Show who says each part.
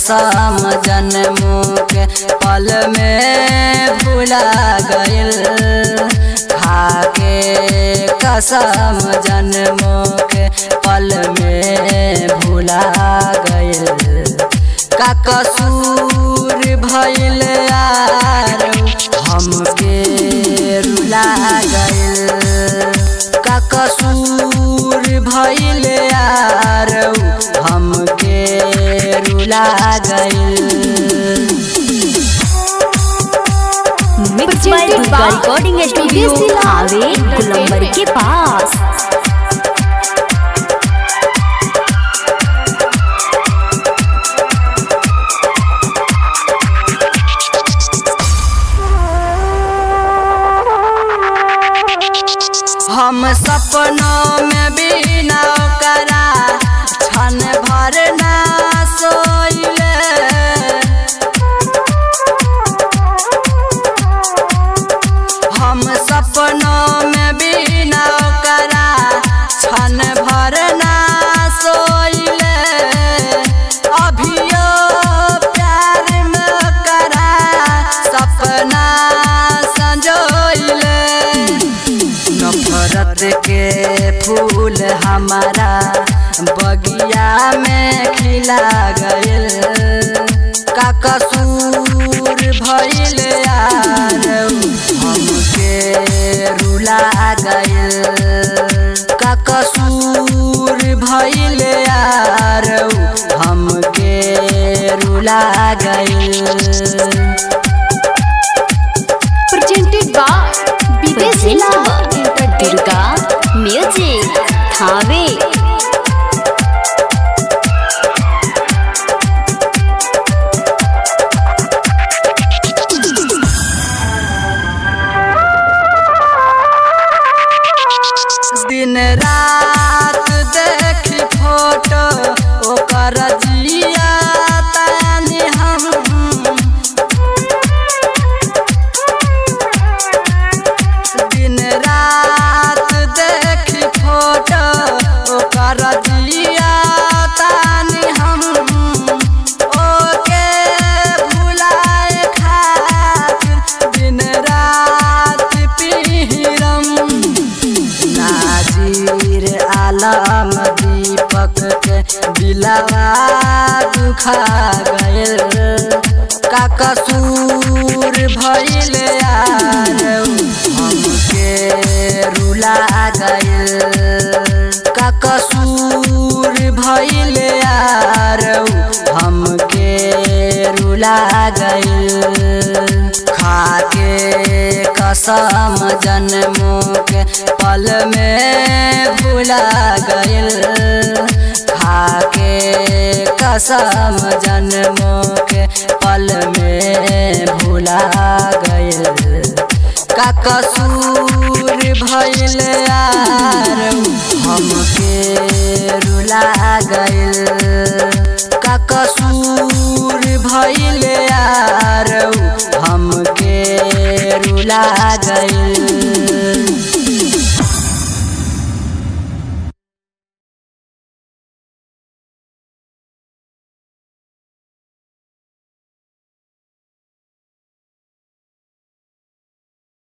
Speaker 1: कसम जन्मों के पल में भुला गइल खाके कसम जन्मों के पल में भुला गइल का कसूर भइल यार हमके रुला गइल का कसूर भइल यार हमके रुला गइल
Speaker 2: mix by Durga recording studio हावे गुलंबर के पास
Speaker 1: हम सपनों में भी ना करा क्षण भर ना सोइले हम सपनों में भी ना करा क्षण भर ना सोइले अभियो प्यार में करा सपना संजोइले नफरत के फूल हमारा बगिया में खिला गइल का कसूर भइल यार हमके रुला गइल का कसूर भइल यार हमके रुला गइल
Speaker 3: presented by Bidesila
Speaker 2: Durga music हावे
Speaker 1: दिन रात देखी फोटो ओकर जिया तानी हम दिन रात देखी फोटो ओकर जिया तानी हम ओके भुलाए खातिर दिन रात पीरम नाजीर आलम दीपक के दिलवा दुखा गइल का कसूर भइल यार हमके रुला गइल का कसूर भइल यार हमके रुला गइल खाके कसम जन्मों के पल में भुला गइल खाके कसम जन्मों के पल में भुला गइल का कसूर भइल यार हमके रुला गइल का कसूर भइल यार हमके रुला